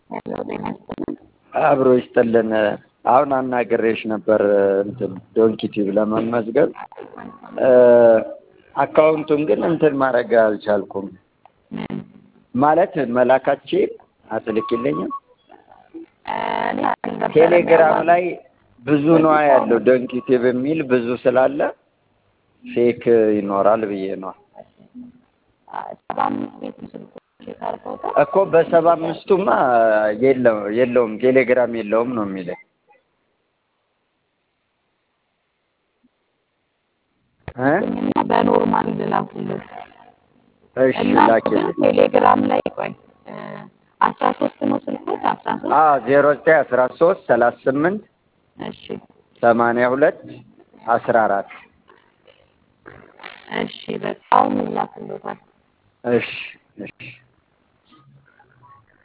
ሄሎ ጤና ይስጥልን። አብሮ ይስጥልን። አሁን አናግሬሽ ነበር እንትን ዶንኪቲቭ ለመመዝገብ አካውንቱን ግን እንትን ማድረግ አልቻልኩም። ማለት መላካችን አትልኪልኝም? እኔ አልነበረም ቴሌግራም ያዋራሁት። ላይ ብዙ ነዋ ያለው ዶንኪቲቭ የሚል ብዙ ስላለ ፌክ ይኖራል ብዬ ነው ሰባ አምስት ቤት ስልክ ቼክ አድርገውታል። እኮ በሰባ አምስቱማ የለው የለውም ቴሌግራም የለውም ነው የሚለኝ እ እና በኖርማል ልላክልህ እሺ እና ላኪልኝ። ቴሌግራም ላይ ቆይ አስራ ሶስት ነው ስልኩት አስራ ሶስት አዎ ዜሮ ዘጠኝ አስራ ሶስት ሰላሳ ስምንት እሺ ሰማንያ ሁለት አስራ አራት እሺ በቃ አሁን ይላክልዎታል። እሺ እሺ